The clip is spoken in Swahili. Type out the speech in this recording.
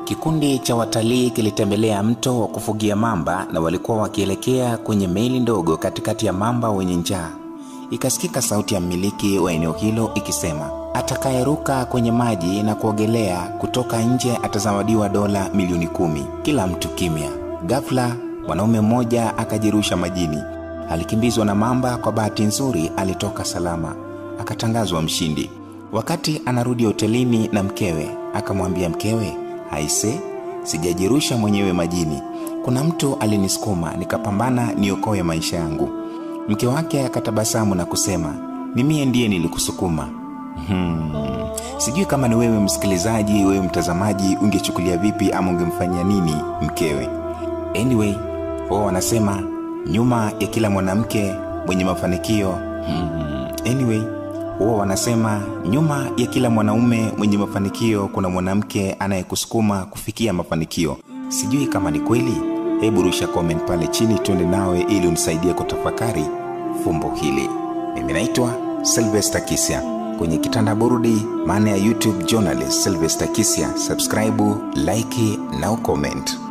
Kikundi cha watalii kilitembelea mto wa kufugia mamba na walikuwa wakielekea kwenye meli ndogo katikati ya mamba wenye njaa. Ikasikika sauti ya mmiliki wa eneo hilo ikisema, atakayeruka kwenye maji na kuogelea kutoka nje atazawadiwa dola milioni kumi. Kila mtu kimya. Ghafla mwanaume mmoja akajirusha majini. Alikimbizwa na mamba. Kwa bahati nzuri alitoka salama, akatangazwa mshindi. Wakati anarudi hotelini na mkewe, akamwambia mkewe, aise, sijajirusha mwenyewe majini, kuna mtu alinisukuma nikapambana niokoe maisha yangu. Mke wake akatabasamu na kusema, ni mie ndiye nilikusukuma. Hmm. Sijui kama ni wewe msikilizaji, wewe mtazamaji, ungechukulia vipi ama ungemfanyia nini mkewe? Anyway, wao wanasema nyuma ya kila mwanamke mwenye mafanikio hmm. Anyway, wao wanasema nyuma ya kila mwanaume mwenye mafanikio kuna mwanamke anayekusukuma kufikia mafanikio. Sijui kama ni kweli. Hebu rusha comment pale chini, tuende nawe ili unisaidie kutafakari fumbo hili. Mimi naitwa Sylvester Kisya kwenye kitanda burudi, maana ya YouTube journalist Sylvester Kisya. Subscribe, like na ucomment.